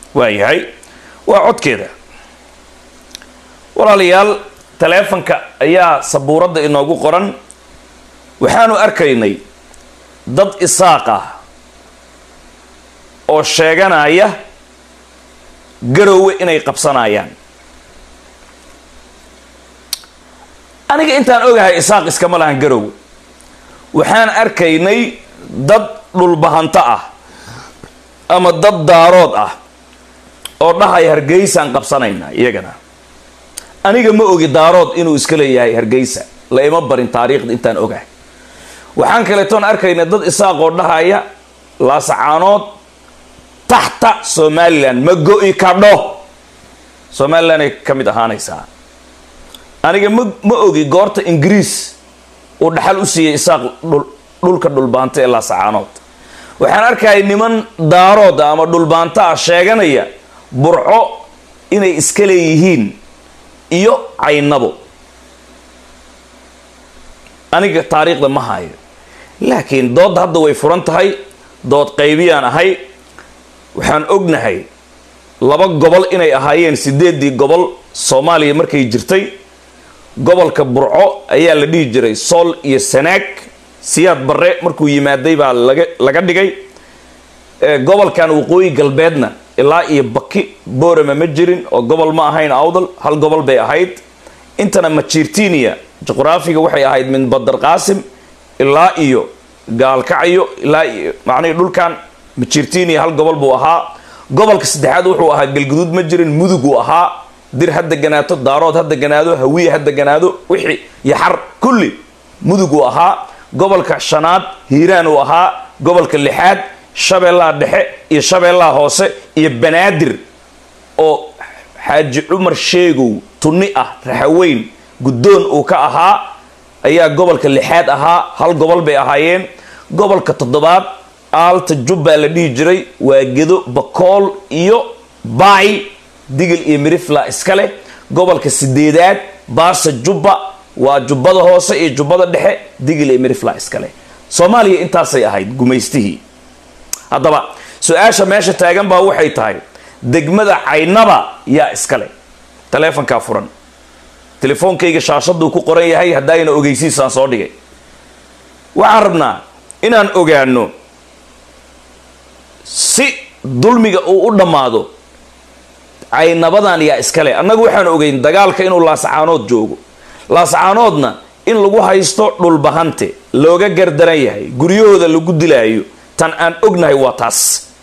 waayahay waa codkeeda walaalayaal taleefanka ayaa sabuuradda inoogu qoran waxaanu arkaynay dad isaaq ah oo sheeganaya garowe inay qabsanayaan aniga intaan ogahay isaaq iskama lahan garowe waxaan arkaynay dad dhulbahanto ah ama dad daarood ah oo dhahaya hargeysaan qabsanaynaa iyagana aniga ma ogi daarood inuu iska leeyahay hargeysa la ima barin taariikhda intaan ogahay waxaan kaleetoon arkaynay dad isaaq oo dhahaya laasacaanood taxta somalilan ma go-i kadho somalilan ay ka mid ahaanaysaa aniga ma ma ogi goorta ingiriis uu dhaxal u siiyey isaaq dhulka dhulbaanta ee laasacaanood waxaan arkaya niman daarood ama dhulbaanta ah sheeganaya burco inay iska leeyihiin iyo caynabo aniga taariikhda ma hayo laakiin doodda hadda way furan tahay dood qaybiyaan ahay waxaan ognahay laba gobol inay ahaayeen sideedii gobol soomaaliya markay jirtay gobolka burco ayaa la dhihi jiray sool iyo sanaag siyaad barre markuu yimaaday baa laga laga dhigay gobolkan waqooyi galbeedna ilaa iyo baki boorama ma jirin oo gobol ma ahayn awdal hal gobol bay ahayd intana majirtinia juqraafiga waxay ahayd min badar qaasim ilaa iyo gaalkacyo ilaa iyo macnihii dhulkan majirtinia hal gobol buu ahaa gobolka saddexaad wuxuu ahaa galguduud ma jirin mudug uu ahaa dir ha deganaato daarood ha deganaado hawiye ha deganaado wixii yaxar kulli mudug uu ahaa gobolka shanaad hiiraan uu ahaa gobolka lixaad shabeellaha dhexe iyo shabeellaha hoose iyo banaadir oo xaaji cumar sheegow tunni ah raxaweyn guddoon uu ka ahaa ayaa gobolka lixaad ahaa hal gobol bay ahaayeen gobolka toddobaad aalta jubbaa la dhihi jiray waa gedo bakool iyo baay digil iyo mirifla iska leh gobolka sideedaad baarsa jubba waa jubbada hoose iyo jubbada dhexe digil iyo mirifla iska leh soomaaliya intaasay ahayd gumaystihii haddaba su-aasha meesha taagan baa waxay tahay degmada caynaba yaa iskale taleefonkaa furan telefoonkayga shaashaduu ku qoran yahay haddaayna ogeysiisaan soo dhigay waxaan rabnaa inaan ogaano si dulmiga uu u dhammaado caynabadan yaa iskale annagu waxaan ogeyn dagaalka inuu laasacaanood joogo laasacaanoodna in lagu haysto dhulbahante looga gardaran yahay guryahooda lagu dilaayo tan aan ognahay waa taas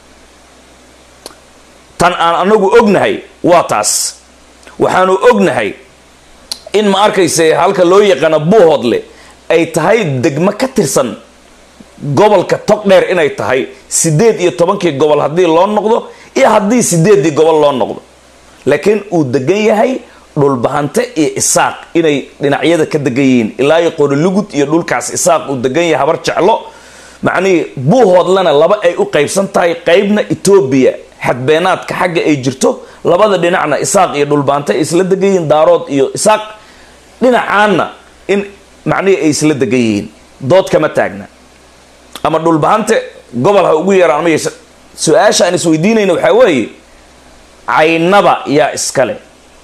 tan aan anagu ognahay waa taas waxaanu ognahay in ma arkayse halka loo yaqaano buuhoodle ay tahay degmo ka tirsan gobolka togdheer inay tahay sideed iyo tobankii gobol haddii loo noqdo iyo haddii sideeddii gobol loo noqdo laakiin uu degan yahay dhulbahante iyo isaaq inay dhinacyada ka degan yihiin ilaa iyo qorilugud iyo dhulkaas isaaq uu degan yahay habar jeclo macnihii buuhoodlana laba ay u qaybsan tahay qaybna etoobiya xadbeenaadka xagga ay jirto labada dhinacna isaaq iyo dhulbaante ay isla degan yihiin daarood iyo isaaq dhinacaanna in macnihii ay isla degan yihiin dood kama taagna ama dhulbahante gobol ha ugu yaraan ama yeesha su-aasha aan isweydiinayna waxaa weeye caynaba yaa iskale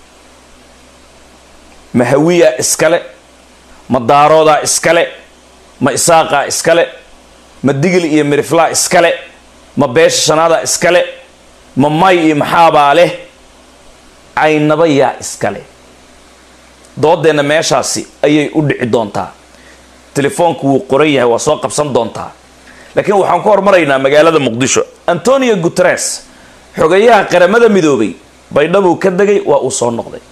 ma hawiyaa iskale ma daaroodaa iskale ma isaaqaa iskale ma digil iyo miriflaa iskale ma beesha shanaadaa iskale ma may iyo maxaabaa leh caynaba yaa iskale doodeenna meeshaasi ayay u dhici doontaa telefoonku wuu qoran yahay waa soo qabsan doontaa laakiin waxaan ku hormaraynaa magaalada muqdisho antonio guteres xogayaha qaramada midoobay baydhabuu ka degay waa uu soo noqday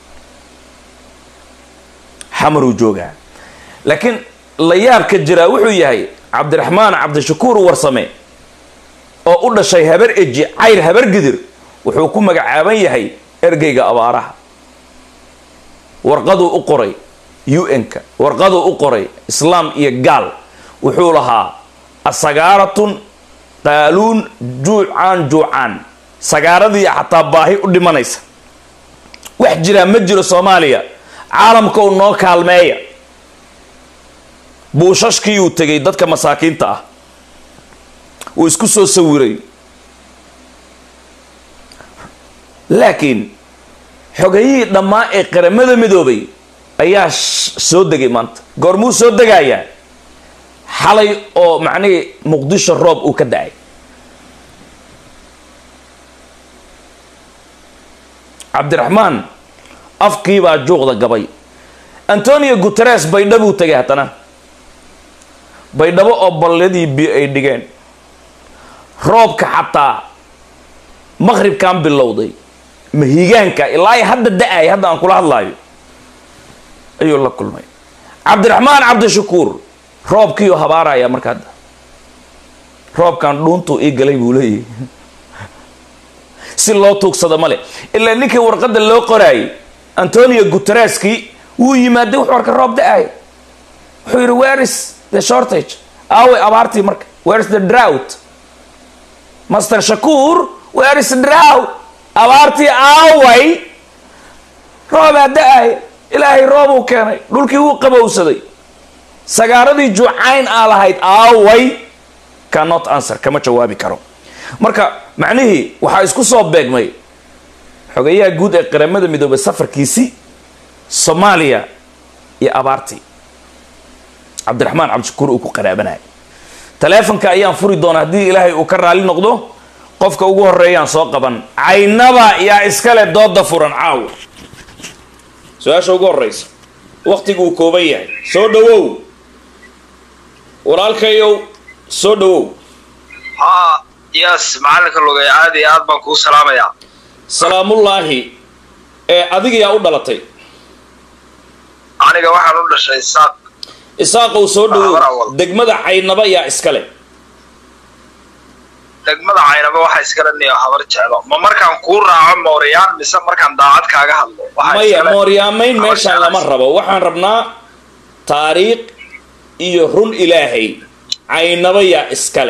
xamaruu joogaa laakiin la yaabka jiraa wuxuu yahay cabdiraxmaan cabdishakuur warsame oo u dhashay habar eji cayr habar gidir wuxuu ku magacaaban yahay ergeyga abaaraha warqaduu u qoray un-ka warqaduu u qoray islaam iyo gaal wuxuu lahaa asagaaratun qaaluun juucaan juucaan sagaaradii xataa baahi u dhimanaysa wax jiraa ma jiro soomaaliya caalamka u noo kaalmeeya buushashkiiyuu tegay dadka masaakiinta ah uu isku soo sawiray laakiin xogayihii dhammaa ee qaramada midoobay ayaa soo degay maanta goormuu soo degayaa xalay oo macnihii muqdisho roob uu ka da-ay cabdiraxmaan afkiibaa juuqda gabay antonio guteres baydhabuu tegay haddana baydhabo oo balladii bi ay dhigeen roobka xataa maqribkan bilowday mahigaanka ilaa hadda da-ay hadda aan kula hadlaayo ayuu la kulmay cabdiraxmaan cabdishakuur roobkiioo habaaraya marka hadda roobkan dhuuntuu ii galay buu leeyahy si loo tuugsado male ilaa ninkii warqadda loo qoraayay antonio gutereski wuu yimaaday wuxuu arka roob da-ay wuxuu yidhi where is the shortage aaway abaartii marka where is the drought master shakuur where is drought abaartii aaway roobaa da-ay ilaahay roobuu keenay dhulkii wuu qabowsaday sagaaradii juucayn aa lahayd aaway cannot answer kama jawaabi karo marka macnihii waxaa isku soo beegmay xogayaha guud ee qaramada midoobay safarkiisii soomaaliya iyo abaartii cabdiraxmaan cabdishakuur uu ku qaraabanaya taleefonka ayaan furi doonaa haddii ilaahay uu ka raali noqdo qofka ugu horeeyaan soo qaban caynaba yaa iskale dooda furan caawa su-aasha ugu horeysa waktigu uu kooban yahay soo dhawow walaalkayow soo dhawow ha yes macalinka lugay aad iyo aad baan kuu salaamayaa salaamullaahi ee adigayaa u dhalatay aniga waxaan u dhashay isaaq isaaqow soo dhawow Awal. degmada caynaba yaa iskale degmada caynaba waxa iskale niyo habar jeclo ma markaan kuu raaco mooriyaan mise markaan daacad kaaga hadlo Waxa maya iskale- mooryaamayn habar meeshaan jeclo. lama rabo waxaan rabnaa taariikh iyo run ilaahay caynaba yaa iskale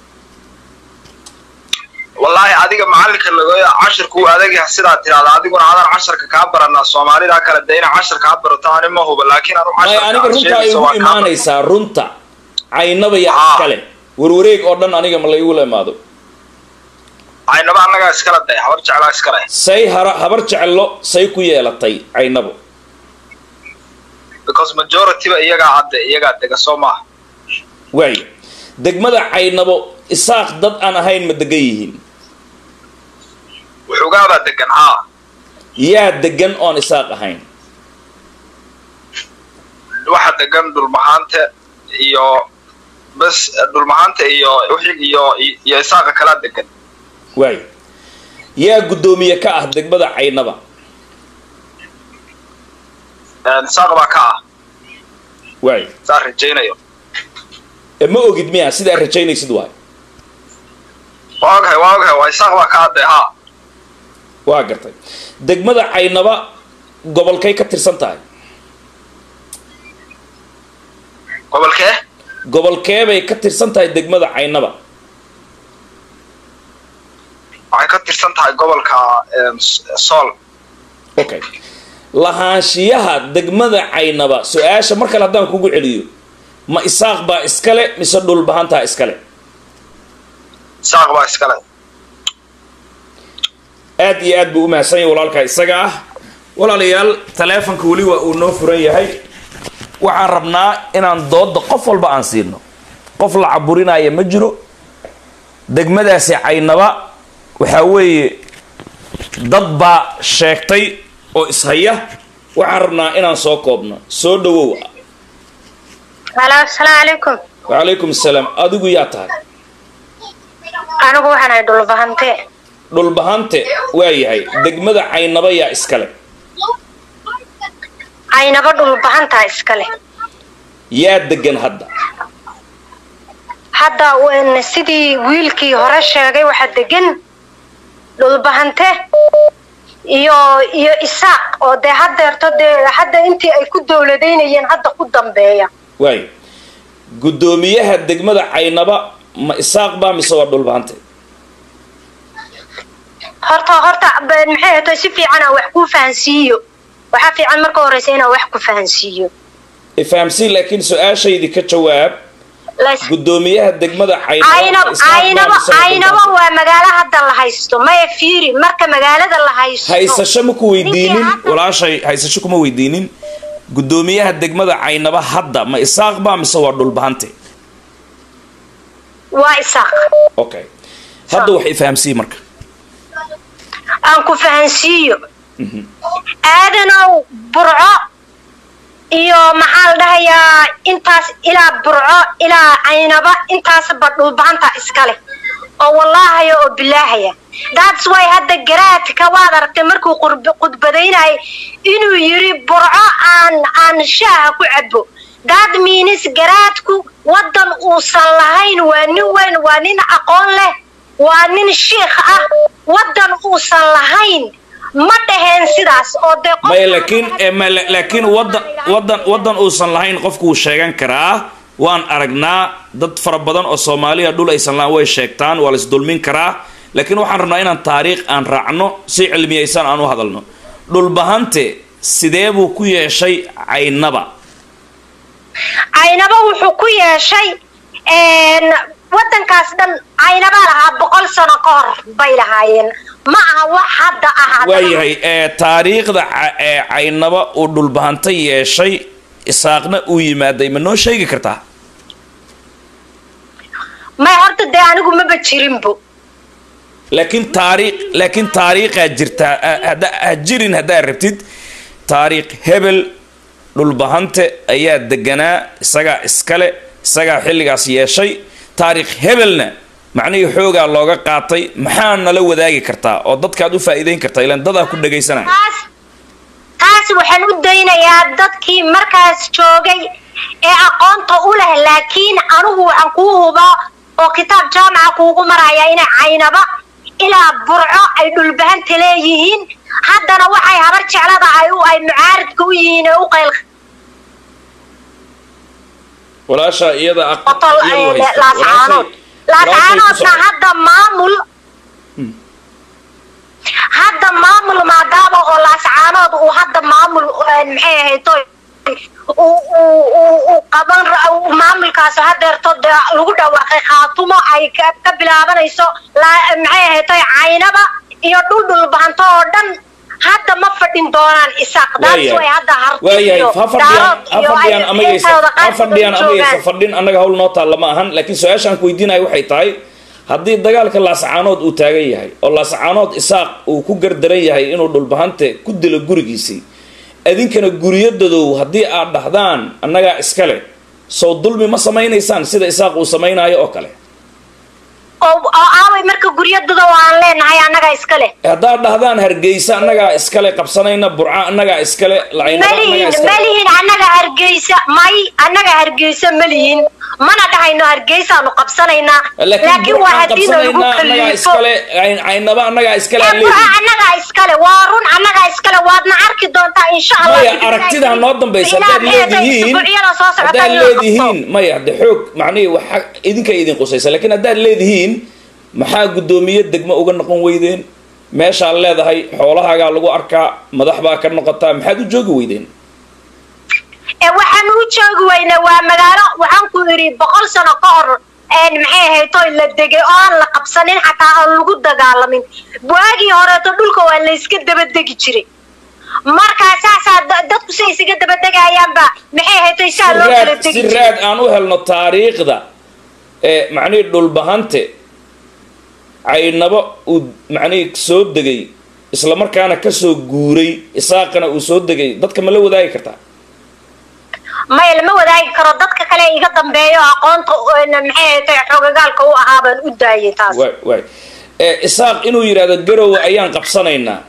wallaahi adiga macalinka lugay cashirku uu adag yahay sidaa tirahda adiguna adaan casharka kaa baranaa soomaalida kale dee inaa cashar kaa barato ani ma huba laakiin anu maya aniga runta ay ugu imaanaysaa runta caynaba yaa Haa. iskale warwareeg oo dhan aniga ma la igula imaado caynaba annagaa iskale day habar jeclaa iskale say hara habar jeclo say ku yeelatay caynabo because majorityba iyagaa hadde iyagaa dega soo maaha waayo degmada caynabo isaaq dad aan ahayn ma degan yihiin wuxugaabaa degan haa yaa degan oon isaaq ahayn waxa degan dhulmahaante iyo bas dhulmahaanta iyo wixii iyo iyo isaaqa kalaa degan waayo yaa guddoomiye ka ah degmada caynaba isaaq baa ka ah waayo saa rajaynayo e ma ogid miya sidaa rajaynaysid waayo waa ogahay waa ogahay waa isaaq baa ka hadde haa waa gartay degmada caynaba gobolkay ka tirsan tahay gobolkee gobolkeebay ka tirsan tahay degmada caynaba waxay ka tirsan tahay gobolka em, S- sool okay lahaanshiyaha degmada caynaba su-aasha mar kale haddaan kugu celiyo ma isaaq baa iskale mise dhulbahantaa iskale isaaq baa iskale aad iyo aad buu u mahadsan yahay walaalkaa isaga ah walaalayaal taleefonka weli waa uu noo furan yahay waxaan rabnaa inaan dooda qof walba aan siino qof la caburinaya ma jiro degmadaasi caynaba waxaa weeye dad baa sheegtay oo ishaya waxaan rabnaa inaan soo koobno soo dhawow halo asalaamu calaykum wacalaykum asalaam adigu yaa tahay anigu waxaan ahay dhulbahante dhulbahante waa yahay degmada caynaba yaa iskale caynaba dhulbahantaa iskale yaa degan hadda hadda wen- sidii wiilkii hore sheegay waxaa degan dhulbahante iyo iyo isaaq oo dee haddeerto dee hadda intii ay ku dowladaynayeen hadda ku dambeeya waayo guddoomiyaha degmada caynaba ma isaaq baa mise waa dhulbahante horta horta be- maxay ahayd si fiican aan wax kuu fahansiiyo waxaa fiican marka horeysa inaan wax ku fahansiiyo ifahamsiin laakiin su-aashaydii ka jawaab Las- guddoomiyaha degmada caynabo caynabo caynabo caynabo waa magaalo hadda la haysto maya fiiri marka magaalada la haysto haysasho ma ku weydiinin Ninkii hadda- walaashay haysasho kuma weydiinin guddoomiyaha degmada caynaba hadda ma isaaq baa mise waa dhulbahante waa isaaq okay hadda wax ifahamsiiye marka aan ku fahansiiyo aadanow burco iyo maxaa la dhahayaa intaas ilaa burco ilaa caynaba intaasba dhulbaanta iskale oo wallaahaya oo bilaahaya that's why hadda garaadka waad aragtay markuu qurb- khudbadaynayay inuu yiri burco aan aan shaaha ku cabo that means garaadku wadan uusan lahayn waa nin weyn waa nin aqoon leh waa nin shiikh ah wadan uusan lahayn ma dhaheen sidaas oo dee qof- maya laakiin eh, ma- la- laakiin wadan wadan wadan uusan lahayn qofku wuu sheegan karaa waan aragnaa dad fara badan oo soomaaliya dhul aysan lahayn way sheegtaan waa la isdulmin karaa laakiin waxaan rabnaa inaan taariikh aan raacno si cilmiyaysan aan u hadalno dhulbahante sidee buu ku yeeshay caynaba caynaba wuxuu ku yeeshay een, wadankaas dhan caynabaa lahaa boqol sano ka hor bay lahaayeen ma aha wax hadda ah haddana. waayahay ee taariikhda ca- ee caynaba uu dhulbahante yeeshay isaaqna uu yimaaday ma noo sheegi kartaa may horta dee anigu maba jirinbo laakiin taariikh laakiin taariikhaa jirtaa ha- hadda ha jirin haddaad rabtid taariikh hebel dhulbahante ayaa deganaa isagaa iskale isagaa xilligaas yeeshay taariikh hebelna macnihii xoogaa looga qaatay maxaa nala wadaagi kartaa oo dadkaad u faa'iideyn kartaa ilaan dadaa ku dhagaysanaya taas taas waxaan u daynayaa dadkii markaas joogay ee aqoonta u leh laakiin anigu waxaan kuu hubaa oo kitaab jaamaca kuugu maraya inay caynaba ilaa burco ay dhulbahanta leeyihiin haddana waxay habar jeclada ay u ay mucaaridka u yihiin ee u qayl walaasha iyada aq- qotol iyadu ee haysta. laascaanood Walaashay- walaashay ku laascaanoodna socda. hadda maamul hadda maamul maadaama oo laascaanood uu hadda maamul eh, maxay ahayd uu uu uu- uu qaban ra- uu maamulkaas hadeerto dee lagu dhawaaqay khaatumo ay ka ka bilaabanayso laa- maxay ahayd caynaba iyo dhul dhulbahanto oo dhan hadda ma fadhin doonaan isaaq daas way hadda harti waayahay iyo ha fadhiyaan daarood ha iyo ay fadhiyaan amayaysa intooda ha qaar fadhiyaan joogaan. amayaysa fadhin annaga hawl noo taalla ma ahan laakiin su-aashaan ku weydiinayo waxay tahay haddii dagaalka laascaanood uu taagan yahay oo laascaanood isaaq uu ku gardaran yahay inuu dhulbahante ku dilo gurigiisii idinkana guryadodow haddii aad dhahdaan annagaa iskale sow dulmi ma samaynaysaan sida isaaq uu samaynayo oo kale oo oo aaway marka guryadooda waan leenahay annaga iska leh haddaad dhahdaan hargeysa annagaa iskale qabsanayna burca annagaa iskale lacaynaba annagaa malihin iskale malihin annaga hargeysa may annaga hargeysa malihin mana dhahayno hargeysaanu qabsanaynaa laakiin waa haddii nagu qabsanaynaa annagaa kaliifo iskale cayn- caynaba annagaa iskale ee aan burca leeyihin annagaa iskale waa run annagaa iskale waadna arki doontaa insha allah maya aragtidaa noo dambaysa haddaad leedihiin haddaad leedihiin maya de xoog macnihii waxa idinka idin qusaysa laakiin haddaad leedihiin maxaa guddoomiye degmo uga noqon weydeen meeshaad leedahay xoolahaagaa lagu arkaa madax baa ka noqotaa maxaad u joogi weydeen ee waxaan u joogi weynaa waa magaalo waxaan ku idhi boqol sano ka hor een maxay ahayd oo la degay oo aan la qabsanin xataa aan lagu dagaalamin waagii horeeto dhulka waa la iska dabadegi jiray markaa saasaa da- dadku say isaga dabadegayaanba maxay ahayd oo saa si loo kala raad degi si jiray raad aan u helno taariikhda ee macnihii dhulbahante caynabo uu macnihii soo degay isla markaana kasoo guuray isaaqana uu soo degay dadka ma la wadaagi kartaa maya lama wadaagi karo dadka kale iga dambeeyo aqoonta een maxay ahayd xoogagaalka u ahaa baan u daayay taas waay waay ee isaaq inuu yidhaahdo garowe ayaan qabsanaynaa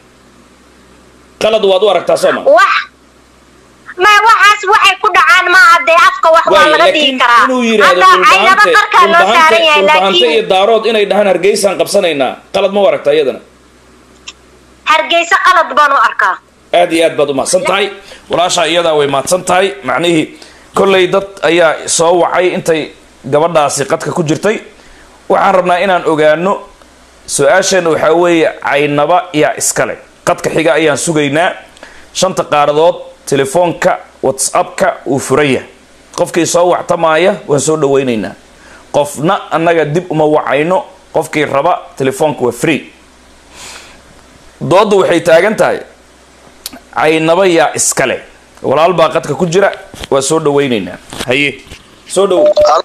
qalad waad u aragtaa soo ma wax ma waxaas waxay ku dhacaan maaha dee afka wax waa waay laga dhigi laakiin karaa inuu yidhaahdo hadda caynaba dhulbahante qarkaa loo dhulbahante saaran yahay dhulbahante iyo laakiin daarood inay dhahaan hargeysaan qabsanaynaa qalad ma u aragtaa iyadana hargeysa qalad baan u arkaa aad iyo aad baad umahadsan tahay walaashaa iyadaa way mahadsan tahay macnihii kollay dad ayaa soo wacay intay gabadhaasi qadka ku jirtay waxaan rabnaa inaan ogaano su-aasheenna waxaa weeye caynaba yaa iskale qadka xiga ayaan sugaynaa shanta qaaradood telefoonka whatsappka uu furan yahay qofkii soo wactamaaya waan soo dhawaynaynaa qofna annaga dib uma wacayno qofkii raba telefoonka waa free doodda waxay taagan tahay caynaba yaa iskale walaal baa qadka ku jira waa soo dhawaynaynaa haye soo dhow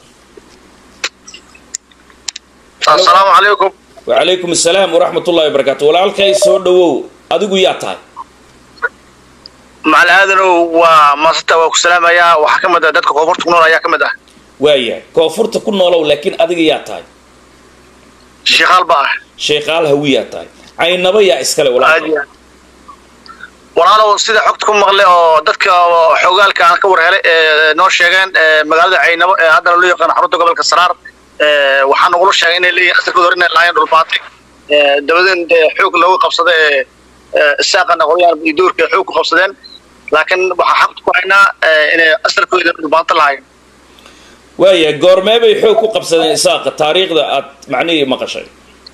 assalaamu calaykum wacalaykum assalaam waraxmat ullahi wabarakaatu walaalkay soo dhawow adigu yaa tahay macal aadanow waa maasanta waa ku salaamayaa waxaa ka mid ah dadka koonfurta ku nool ayaa ka mid ah waayahay koonfurta ku noolow laakiin adiga yaa tahay sheekhaal ba ah sheekhaal hawi yaa tahay caynaba yaa iskale aad walaalkay iyo aad walaalow sida xogta ku maqle oo dadka xogaalka aan ka war helay ee noo sheegeen ee magaalada caynabo ee haddana loo yaqaan xarunta gobolka saraar ee waxaa nagula sheegay inay leeyihin asalkooda hore inay lahaayeen dhulbaatay ee dabadeed dee xoog looga qabsada ee ee isaaqa noqoyaan iyo doorka ay xoog ku qabsadeen laakiin waxaa xaqta ku haynaa ee inay asalkooda dhulbaanta lahaayeen waayahay goormee bay xoog ku qabsadeen isaaqa taariikhda aad macnihii maqashay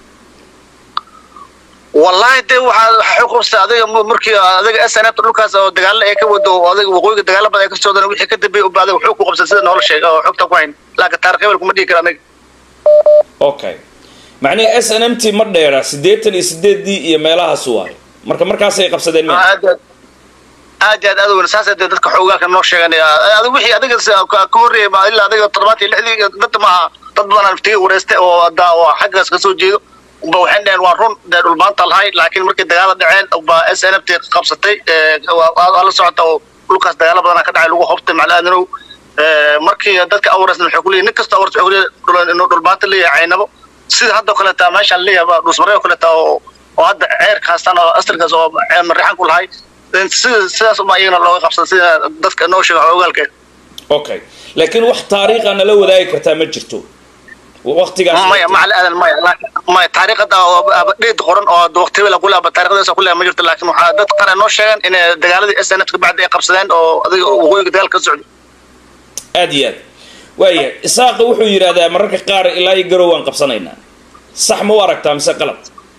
wallahi de waxaa waxaa xoog qabsatay adiga m- markii adiga snfta dhulkaas oo dagaalo ay ka wado oo adiga waqooyiga dagaalo badan ay ka socdaan wixii ka dambeeyay ubaa adiga xoog ku qabsatay sida noola sheegay oo xogta ku hayn laakiin taarikh hebel kuma dhihi kara aniga okay macnihii s n m t ma dheera siddeetan iyo sideedii iyo meelahaas waayo marka markaasay qabsadeen me aad iyo aad aad iyo aad aad weyn saas de dadka xoogaalka noo sheegan adiga wixii adiga s- ka ka horreeyay ma ilaa adiga toddobaatan iyo lixdii dadda maaha dad badan aan iftiga wareystay oo hadda oo xaggaas ka soo jeedo ba waxay dhaheen waa run dee dhulbaanta lahay laakiin markii dagaala dhaceen ba s n f t qabsatay ee, waa waa la socota oo dhulkaas dagaalo badan ka dhacay lagu hobtay maclaadinow markii dadka awaresna waxay kuleeyihin nin kasta awars wuxuu leeyahay inuu dhulbaanta leeyahay caynabo sida hadda kaleeta meeshaan leeyahay dhusmare oo kaleeta oo oo hadda ceerka haastaan oo astarkaas oo ceer marixan ku lahay sida sidaas uma iyagana looga qabsada sida dadka noo sheega ogaalka okay laakiin wax taariikha nala wadaagi kartaa ma jirto waqtigaas maya macal aadan maya laakiin- maya taariikhada oo dheed qoran oo waqti hebel ku leaba taariikhdaas ku leeba ma jirto laakiin waxaa dad qaar ay noo sheegeen in dagaaladii s n f ka bacdi ay qabsadeen oo adiga waqooyiga dagaal ka socday aad iyo aad waaya isaaqa wuxuu yidhahdaa mararka qaar ilaa iyo garow waan qabsanaynaa sax ma u aragtaa mise qalad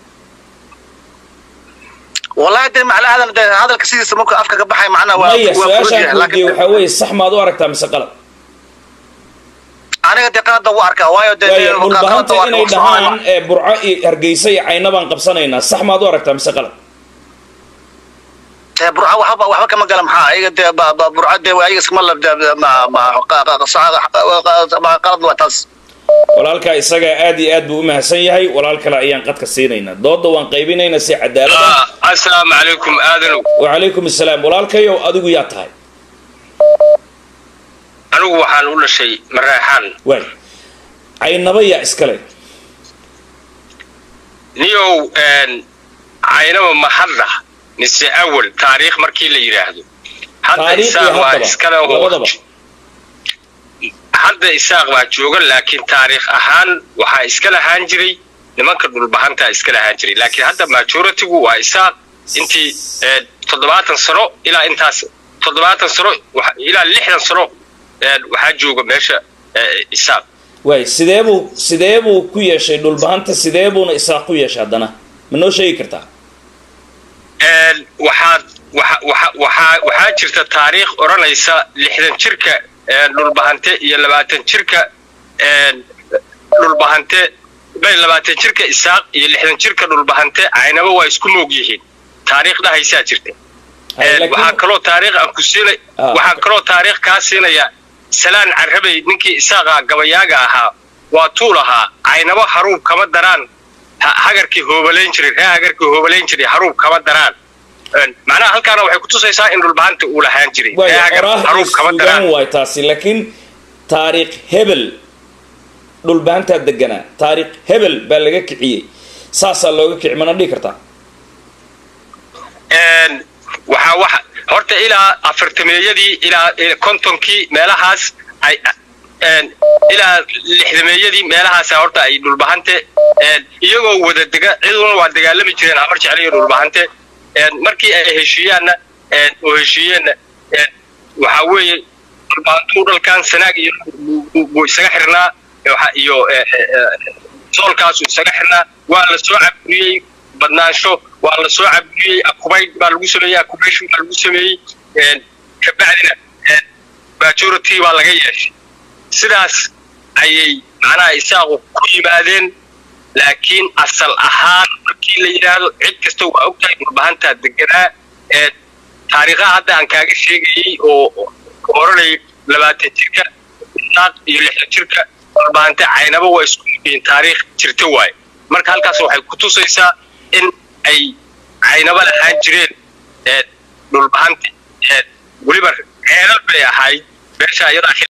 wallahi de macal aadan de hadalka sidiisa marka afka ka baxay macnaha waa maya waa fudud su-aashaan yahay weydiiyey laakiin waxaa weeye sax maad u aragtaa mise qalad aniga de qalada u arkaa waayo de waaya qalada dhulbahanta waa- inay waa soconaya. dhahaan ee burco iyo hargeysa iyo cayna baan qabsanaynaa sax maad u aragtaa mise qalad Ee, burca waxba waxba kama gala maxaa ayaga de ba- ba- burca de ayaga iskama labda ma ma qa- qa- qa- ma qalad waa taas walaalkaa isagaa aad iyo aad buu u mahadsan yahay walaal kale ayaan qadka siinaynaa doodda waan qaybinaynaa si cadaalad ah asalaamu calaykum aadanow wacalaykum assalaam walaalkayow adigu yaa tahay anigu waxaan u dhashay mareexaan waay caynaba yaa iskale niyow caynaba ma hadda mise awal taariikh markii la yidhaahdo hadda taariikh iyo isaaq waa haddaba iskale oo labadaba hadda isaaq baa jooga laakiin taariikh ahaan waxaa iska lahaan jiray nimanka dhulbahantaa iska lahaan jiray laakiin hadda majoritigu waa isaaq intii eh, toddobaatan sano ilaa intaas toddobaatan sano waxa- ilaa lixdan sano eh, waxaa jooga meesha eh, isaaq waay sidee buu sidee buu ku yeeshay dhulbahanta sidee buuna isaaq ku yeeshay haddana ma noo sheegi kartaa Een, waxaad waxa waxa waxaa waxaa jirta taariikh odhanaysa lixdan jirka een, dhulbahante iyo labaatan jirka een, dhulbahante bay labaatan jirka isaaq iyo lixdan jirka dhulbahante caynaba waa isku moog yihiin taariikh dhahaysaa jirta Hay, Een, laakiin- waxaa kaloo taariikh aan ku siinay Ah. waxaa kaloo taariikh kaa siinaya salaan carabey ninkii isaaqa gabayaaga ahaa waa tuul ahaa caynabo haruub kama daraan ha- hagarkii hoobalayn jiray ree hagarkii hoobalayn jiray haruub kama daraan Een, macnaha halkaana waxay kutusaysaa in dhulbahanta uu lahaan jiray waay ree hagar oraah iyo haruub kama suugaan daraan waay taasi laakiin taariikh hebel dhulbahantaa deganaa taariikh hebel baa laga kiciyey saasaa looga kici mana dhihi kartaa Een, waxaa wax horta ilaa afartameeyadii ilaa ilaa kontonkii meelahaas ay een, ilaa lixdameeyadii meelahaasa horta ay dhulbahante een, iyagoo wada dega ciduna waa dagaalami jireen amar jecel iyo dhulbahante een, markii ay heshiiyaanna een, oo heshiiyeenna een, waxaa weeye dhulbahantuu dhalkan sanaag iyo buu- buu- buu isaga xirnaa waxa- iyo eh, eh, eh, soolkaasu isaga xirnaa waa la soo caburiyey badnaansho waa la soo caburiyey akubayd baa lagu sameeyey akubation baa lagu sameeyey een, kabacdina een, majority baa laga yeeshay sidaas ayay macnaha isaaqu ku yimaadeen laakiin asal ahaan markii la yidhaahdo cid kasta waa ogtahay dhulbahantaa deganaa ee taariikhaha hadda aan kaaga sheegayey oo oranay labaatan jirka isaaq iyo lixdan jirka dhulbahante caynaba waa isku yihiin taariikh jirta waaye marka halkaas waxay ku tusaysaa in ay caynaba lahaan jireen ee dhulbahante ee weliba ceelal bay ahayd meesha iyadaa